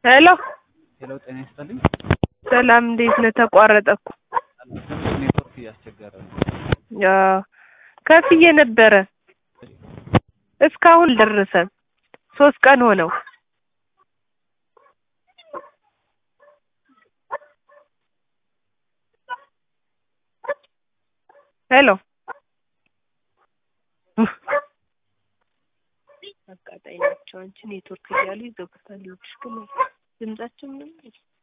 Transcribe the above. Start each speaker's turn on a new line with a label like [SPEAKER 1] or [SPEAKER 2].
[SPEAKER 1] ሄሎ
[SPEAKER 2] ሄሎ ጤና ይስጥልኝ።
[SPEAKER 1] ሰላም እንዴት ነህ? ተቋረጠ እኮ።
[SPEAKER 2] ትንሽ ኔትወርክ እያስቸገረ ነው።
[SPEAKER 1] አዎ ከፍዬ ነበረ እስካሁን አልደረሰም። ሶስት ቀን ሆነው። ሄሎ አቃጣይ ናቸው። አንቺ ኔትወርክ እያሉ ይዘጉታል። ልጅሽ ግን ድምጻቸው ምንም